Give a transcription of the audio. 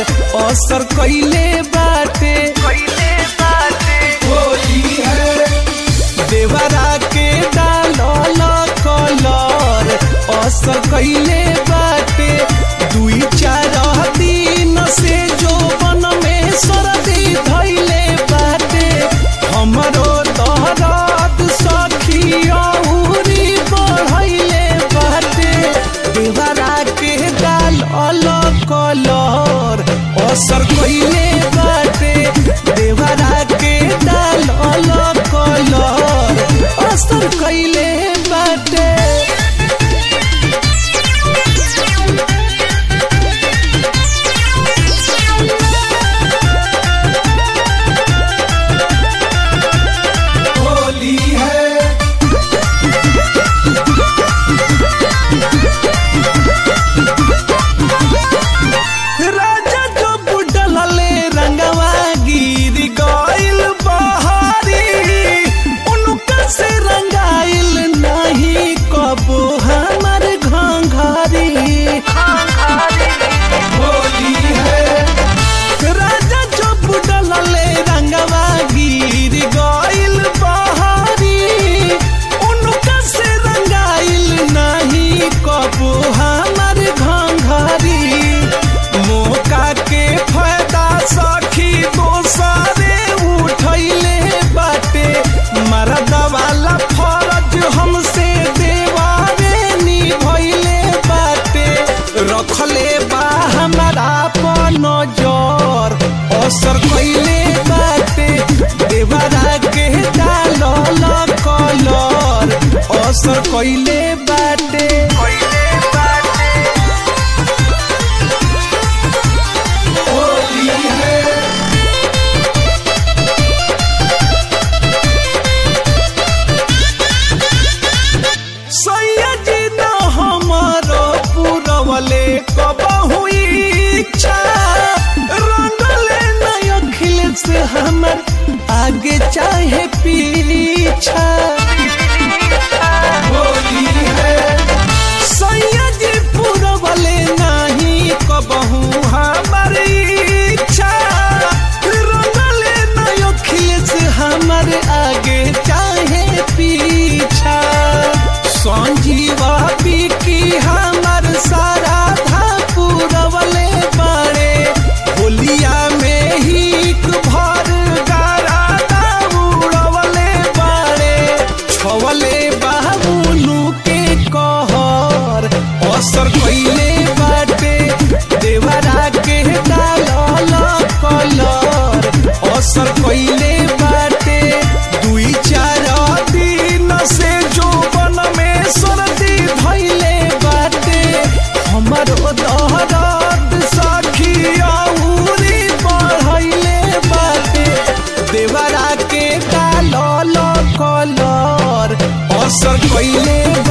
असर कइले बाटे होली है देवरा के डालल कलर असर कइले बाटे दुई चार दिन से जोबन में सर्दी धइले बाटे हमरो दहरात सखी औरी बढ़इले बाटे देवरा के डालल कलर असर कइले बाटे देवरा के डालल कलर असर कइले बाटे होली है राजा जो बुडलले रंगवा गिर गइल बहारी उनका से रंगाइल नहीं कबो हमर घंघरी होली है राजा जो बुडलले रंगवा गिर गइल बहारी उनका से रंगाइल नहीं कबो हमर घंघरी मौका के फायदा सखी दोसरे उठैले बाटे मरद वाला फरज हमसे देवारे निभैले बाटे रखले बा हमारा पर नजर असर कइले बाटे देवरा के डालल कलर असर कइले बाटे होली है सैयदी न हमारो पुरवले कबहु इच्छा रंगले न अखिल से हमर आगे चाहे पीछा होली है सैयदी पुरवले नहीं कबहु हमर इच्छा रंगले न अखिल से हमर आगे चाहे पीछा संजीवा की हमर सारा धा पुरवले बाड़े होलिया में ही भर गारा उड़वले बाड़े छवले बाबुलू के कहर असर कइले बाटे देवरा के डालल कलर असर कइले बाटे दुई चार दिन से जोबन में सर्दी धइले बाटे हमरो दहरद सखी औरी बढ़इले बाटे देवरा के डालल कलर असर कइले